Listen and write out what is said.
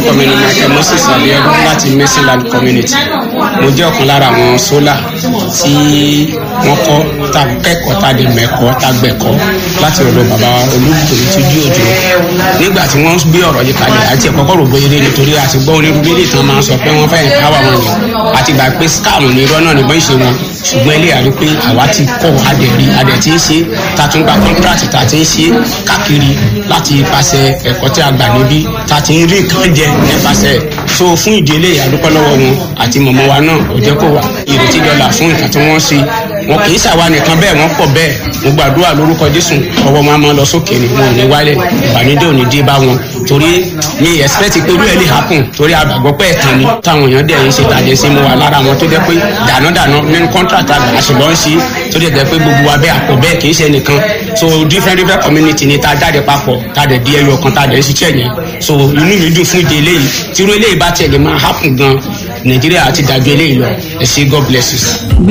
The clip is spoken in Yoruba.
orúkọ mi ni michael moses abiodun láti mercyland community mo jẹ́ ọ̀kan lára àwọn sólà tí wọ́n kọ́ tá kẹ́kọ̀ọ́ tá dé mẹ́kọ́ tá gbẹ̀kọ́ láti ọ̀dọ̀ bàbá olúkòlù tó jí òjò nígbà tí wọ́n gbé ọ̀rọ̀ yìí kalẹ̀ àti ẹ̀kọ́kọ́ rò bóyá eré nítorí àti gbọ́ onírúurú ilé ìtàn máa ń sọ pé wọ́n fẹ́ káwá wọn yàn àti gbà pé scam ní irọ́ náà níbọn ìṣe wọn ṣùgbọ́n ilé àrí pé àwa ti kọ́ adẹ̀rí adẹ̀ tí ń ṣe ta tún gba contract ta ti ń ṣe káàkiri láti ipasẹ̀ ẹ̀kọ́ tí a gbà níbí ta ti ń rí nǹkan jẹ nípasẹ̀ so fún ìdílé àdúpẹ́ lọ́wọ́ wọn àti mọ̀mọ́ wa náà ò jẹ́ kó wà ìrètí dọ́là fún nǹkan tí wọ́n ṣe wọn kì í ṣàwa nìkan bẹ́ẹ̀ wọ́n pọ̀ bẹ́ẹ̀ mo gbàdúrà lórúkọ jésù ọwọ́ wọn a máa lọ sókè ni wọn ò ní wálẹ̀ ìbànújẹ́ ò ní dé bá wọn torí mi expect pé irú ẹ̀ lè happen torí àgbàgbọ́ pé ẹ̀tàn ni táwọn èèyàn dẹ̀ ń ṣe tàjẹ́ sí mu wa lára wọn tó jẹ́ pé dànádàná nínú contract àgbà àṣìlọ́ ń ṣe tó dẹ̀ jẹ́ pé gbogbo wa bẹ́ẹ̀ àpò bẹ́ẹ̀ kì í ṣe nìkan so different different community ni ta jáde papọ̀ ta dẹ̀ di ẹyọ kan ta dẹ̀ ń ṣiṣẹ́ yẹn so inú mi dùn fún ìdí eléyìí tí irú eléyìí bá tiẹ̀ lè máa happen gan nàìjíríà ti dàjú eléyìí lọ ẹ ṣe god bless you.